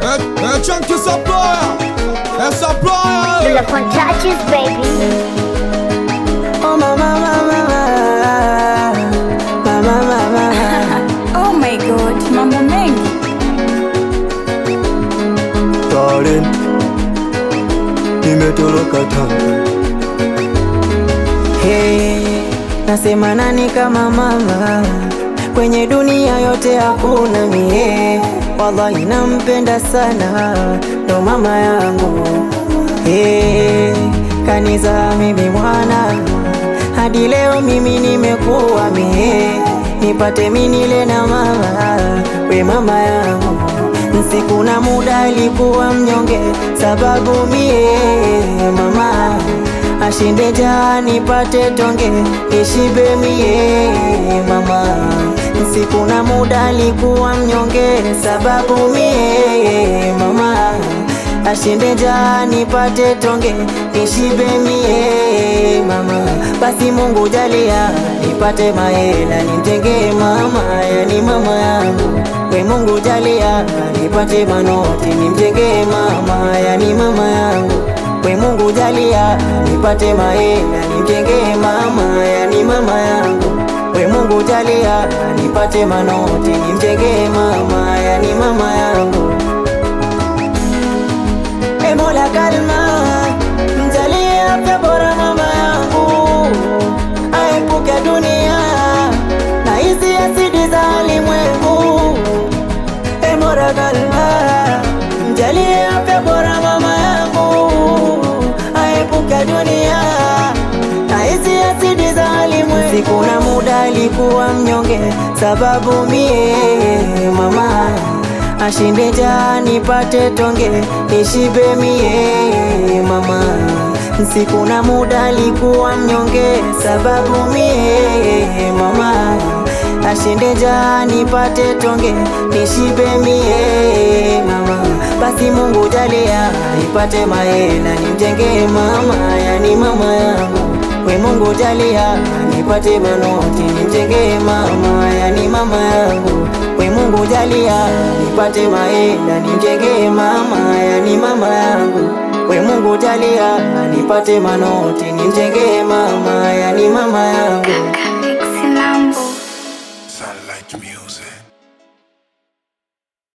É, é Chunky Supplier, é Supplier. Pull up on touches, baby. Oh mama mama mama mama Oh my god, mambo mengi. Darling, nimetoroka Tanga. Hey, nasema nani kama mama kwenye dunia yote hakuna mie, wallahi nampenda sana, ndo mama yangu. Hey, kanisa mimi mwana hadi leo mimi nimekuwa mie, nipate minile na mama, we mama yangu Siku na muda alikuwa mnyonge, sababu mie mama ashinde jaa nipate tonge, nishibe mie mama. Siku na muda alikuwa mnyonge, sababu mie mama ashinde jaa nipate tonge, nishibe mie mama. Basi Mungu jalia nipate mahela, nimjengee mama, yani mama yangu we Mungu jalia nipate manoti nimjengee mama yani mama yangu we Mungu jalia nipate mahela nimjengee mama yani mama yangu we Mungu jalia nipate manoti nimjengee mama yani mama yangu e Mola kalma mjalie afya bora mama yangu aepuke dunia na hizi asidi za alimwengu e Mola kalma mjalie afya bora mama yangu aepuke dunia na hizi asidi za alimwengu siku na muda alikuwa mnyonge sababu mie mama ashinde jaa nipate tonge nishibe mie mama siku na muda alikuwa mnyonge sababu mie mama ashinde jaa nipate tonge nishibe mie mama basi Mungu jalia nipate mahela nimjengee mama yani mama yangu we Mungu jalia nipate manoti nimjengee mama yani mama yangu we Mungu jalia nipate mahela nimjengee mama yani mama yangu we Mungu jalia nipate manoti nimjengee mama yani mama yangu Mix Lambo. Sound like music.